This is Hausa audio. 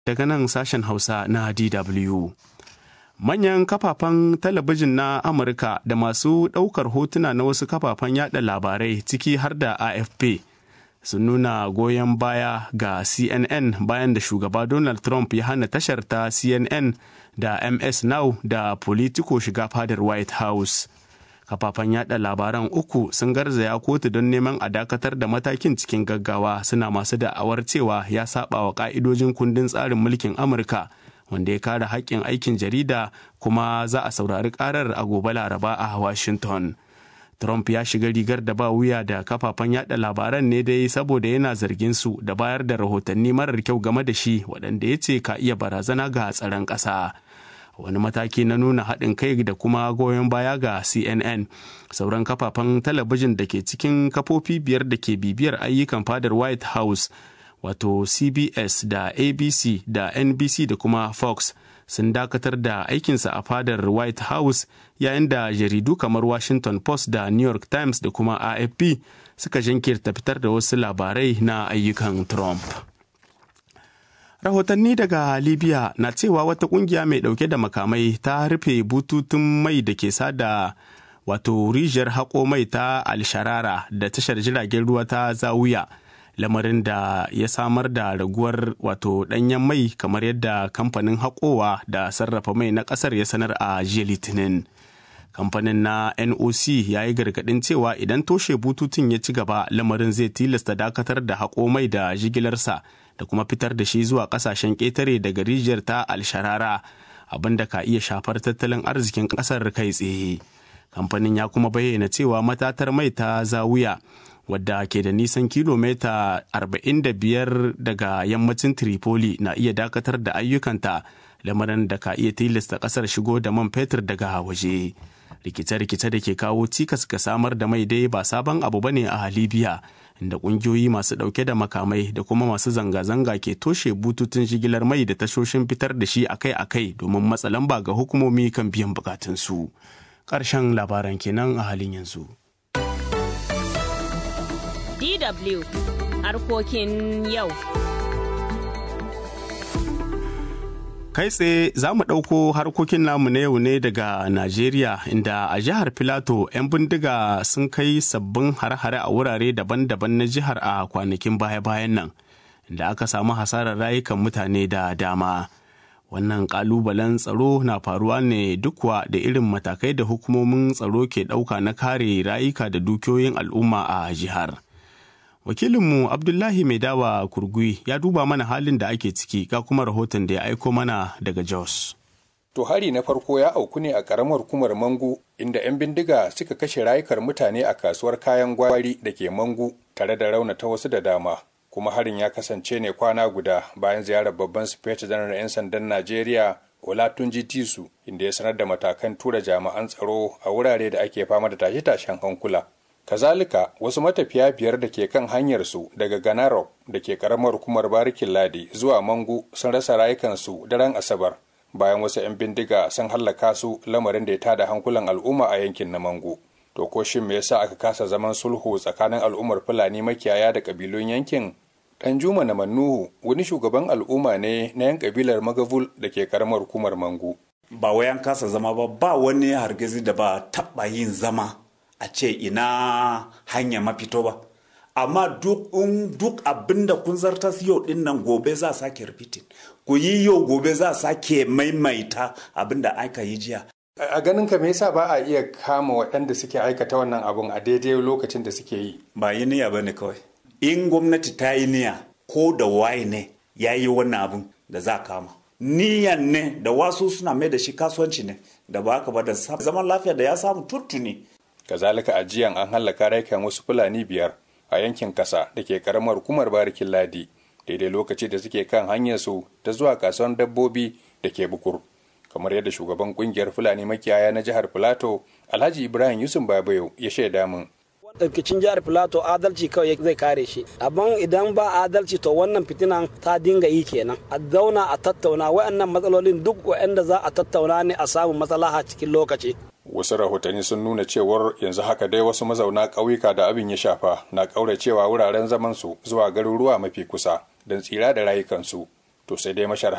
daga nan sashen Hausa na DW. Manyan kafafen talabijin na Amurka da masu ɗaukar hotuna na wasu kafafen yada labarai ciki har da AFP sun nuna goyon baya ga CNN bayan da shugaba Donald Trump ya hana tashar ta CNN da MS Now da Politico shiga fadar White House. kafafen yada labaran uku sun garzaya kotu don neman a dakatar da matakin cikin gaggawa suna masu da'awar cewa ya saba wa ka'idojin kundin tsarin mulkin amurka wanda ya kare haƙƙin aikin jarida kuma za a saurari karar a gobe laraba a washington trump ya shiga rigar da ba wuya da kafafen yada labaran ne dai saboda yana zargin su da bayar da rahotanni marar kyau game da shi waɗanda ya ce ka iya barazana ga tsaron ƙasa. wani mataki na nuna haɗin kai da kuma goyon baya ga cnn sauran kafafen talabijin da ke cikin kafofi biyar da ke bibiyar ayyukan fadar white house wato cbs da abc da nbc da kuma fox sun dakatar da aikinsa a fadar white house yayin da jaridu kamar washington post da new york times da kuma afp suka jinkirta fitar da wasu labarai na ayyukan trump rahotanni daga libya na cewa wata kungiya mai dauke da makamai ta rufe bututun mai da ke sada wato rijiyar haƙo mai ta alsharara da tashar jiragen ruwa ta zawuya lamarin da ya samar da raguwar wato ɗanyen mai kamar yadda kamfanin haƙowa da sarrafa mai na ƙasar ya sanar a jiya litinin kamfanin na noc ya yi gargaɗin cewa idan toshe bututun ya ci gaba lamarin zai tilasta dakatar da haƙo mai da jigilarsa da kuma fitar da shi zuwa kasashen ƙetare daga rijiyar ta alsharara abin da ka iya shafar tattalin arzikin ƙasar kai tsaye kamfanin ya kuma bayyana cewa matatar mai ta zawuya wadda ke da nisan kilomita 45 daga yammacin tripoli na iya dakatar da ayyukanta lamarin da ka iya tilasta ƙasar shigo da man fetur daga waje rikice-rikice da ke kawo cikas ga samar da mai dai ba sabon abu bane a libya inda kungiyoyi masu dauke da makamai da kuma masu zanga-zanga ke toshe bututun shigilar mai da tashoshin fitar da shi akai-akai domin matsa lamba ga hukumomi kan biyan bukatunsu. Ƙarshen labaran kenan a halin yanzu. DW harkokin yau. Kai tsaye za mu ɗauko harkokin namu na yau ne daga Najeriya inda a jihar Filato 'yan bindiga sun kai sabbin hare-hare a wurare daban-daban na jihar a kwanakin baya-bayan nan, inda aka samu hasarar rayukan mutane da dama. Wannan ƙalubalen tsaro na faruwa ne dukwa da irin matakai da hukumomin tsaro ke ɗauka na kare rayuka da dukiyoyin al'umma a jihar. wakilinmu abdullahi mai dawa kurgui ya duba mana halin da ake ciki ga kuma rahoton da ya aiko mana daga jos to hari na farko ya auku ne a karamar hukumar mangu inda 'yan bindiga suka kashe rayukar mutane a kasuwar kayan gwari da ke mangu tare da raunata wasu da dama kuma harin ya kasance ne kwana guda bayan ziyarar babban sufeta janar 'yan sandan najeriya olatunji tisu inda ya sanar da matakan tura jami'an tsaro a wurare da ake fama da tashe-tashen hankula kazalika wasu matafiya biyar da ke kan hanyarsu daga ganarok da ke karamar hukumar barikin ladi zuwa mangu sun rasa rayukansu daren asabar bayan wasu 'yan bindiga sun hallaka su lamarin da ya tada hankulan al'umma a yankin na mangu to ko shin me yasa aka kasa zaman sulhu tsakanin al'ummar fulani makiyaya da kabilun yankin dan juma na mannuhu wani shugaban al'umma ne na yan kabilar magavul da ke karamar hukumar mangu ba wayan kasa zama ba ba wani hargizi da ba taba yin zama a ce ina hanya mafito ba amma duk in duk abin da kun zartas yau din nan gobe za sake repeating ku yi yau gobe za sake maimaita abin da aka yi jiya a ganin ka me yasa ba a iya kama waɗanda suke aikata wannan abun a daidai lokacin da suke yi ba yi niyya ba ne kawai in gwamnati ta yi niyya ko da waye ne ya yi wannan abun da za kama niyan ne da wasu suna mai da shi kasuwanci ne da ba haka ba da zaman lafiya da ya samu tuttuni kazalika a jiyan an hallaka raikan wasu fulani biyar a yankin kasa da ke karamar hukumar barikin ladi daidai lokaci da suke kan hanyar su ta zuwa kasuwan dabbobi da ke bukur kamar yadda shugaban kungiyar fulani makiyaya na jihar filato alhaji ibrahim yusuf babayo ya shaida min rikicin jihar filato adalci kawai zai kare shi amma idan ba adalci to wannan fitinan ta dinga yi kenan a zauna a tattauna waɗannan matsalolin duk waɗanda za a tattauna ne a samu maslaha cikin lokaci wasu rahotanni sun nuna cewar yanzu haka dai wasu mazauna ƙauyuka da abin ya shafa na ƙauracewa wuraren zaman su zuwa garuruwa mafi kusa don tsira da rayukansu to sai dai mashar